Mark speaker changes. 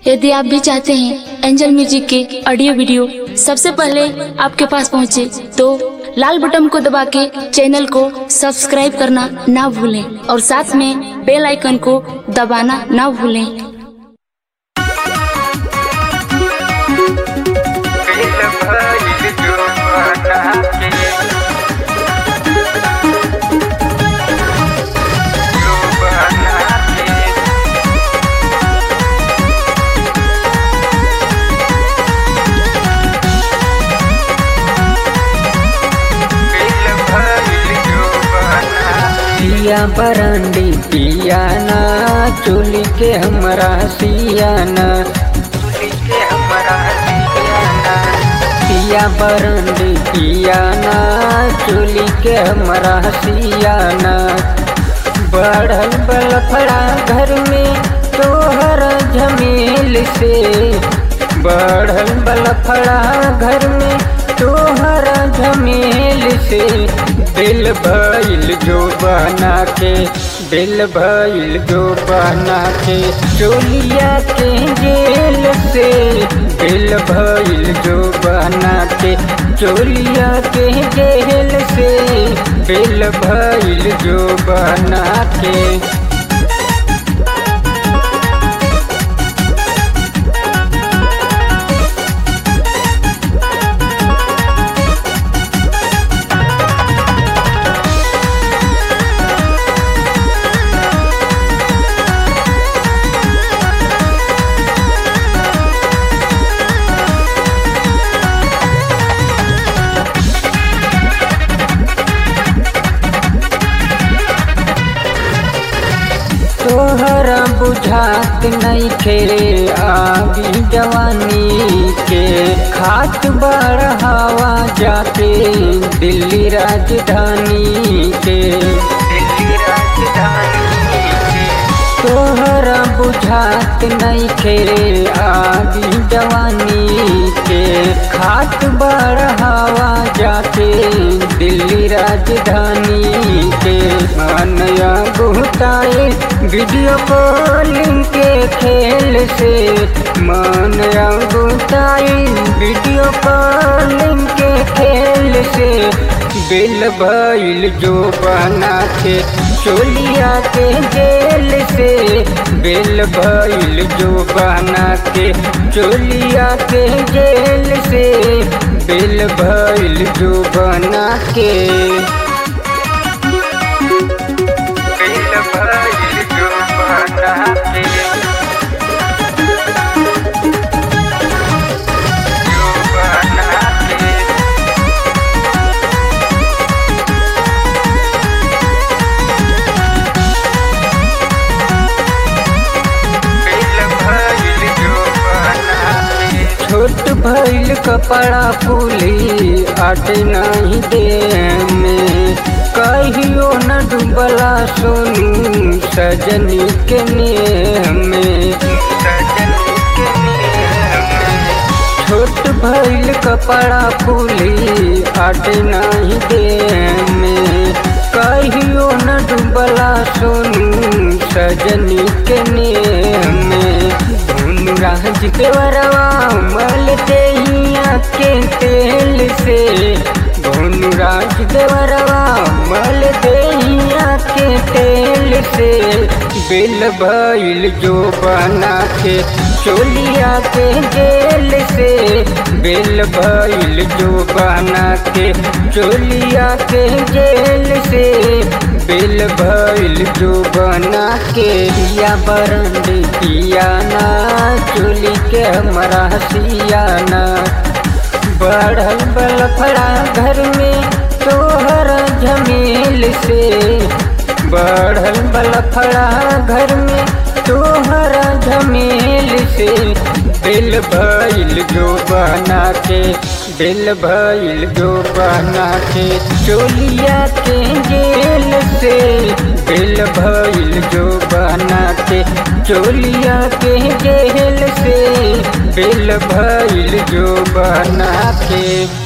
Speaker 1: यदि आप भी चाहते हैं एंजल म्यूजिक के ऑडियो वीडियो सबसे पहले आपके पास पहुंचे, तो लाल बटन को दबा के चैनल को सब्सक्राइब करना ना भूलें और साथ में बेल आइकन को दबाना ना भूलें
Speaker 2: दिल भइल जुबाना के जुबाना के दिल भइल जुबाना
Speaker 3: पिया बरंडी पियाना चोली के हमरा सियाना
Speaker 2: चुली के हमरा दियाना
Speaker 3: पिया बरंडी पियाना चोली के हमरा सियाना बढ़ल बलफड़ा घर में तोहर झमेल से बढ़ल बलफड़ा घर में तोहर झमेल से दिल भइल जो बना के दिल भइल जो बना के चोलिया के जेल से दिल भइल जो बना के चोलिया के जेल से दिल भइल जो बना के तोहरा बुझात नहीं खे आगी जवानी के खात बढ़ावा जाके दिल्ली राजधानी के
Speaker 2: दिल्ली राजधानी के
Speaker 3: तोहरा बुझात नहीं खे आगी जवानी के खात बढ़ावा जाके दिल्ली राजधानी के मानया गुताए वीडियो कॉलिंग के खेल से मानया गुताए वीडियो कॉलिंग के खेल से बिल भइल जो बना के चोलिया के जेल से बिल भइल जो बना के चोलिया के जेल से बिल भइल जो बना के
Speaker 2: दिल भइल जुबाना के जुबाना के दिल भइल जुबाना के
Speaker 3: छोट भइल कपड़ा फूली आट नहीं दे में कहियो न डूबला सोनू सजनी के नेह में
Speaker 2: सजनी के नेह में
Speaker 3: छोट भइल कपड़ा फूली आट नहीं दे में कहियो न डूबला सोनू सजनी के नेह में धुन राज के वरवा मल देहिया के तेल से धुन राज के वरवा मल देहिया के तेल से बिल भइल जो बना के चोलिया के जेल से बिल भइल जो बना के चोलिया के जेल से बिल भइल जो बना के या बरंड पियाना चोली के हमरा सियाना बढ़ल बलफड़ा घर में तोहर झमेल से बढ़ल बलफड़ा घर में तोहर झमेल से दिल भइल जो बना के दिल भइल जो बना के चोलिया के जेल से दिल भइल जो बना के चोलिया के जेल से दिल भइल जो बना के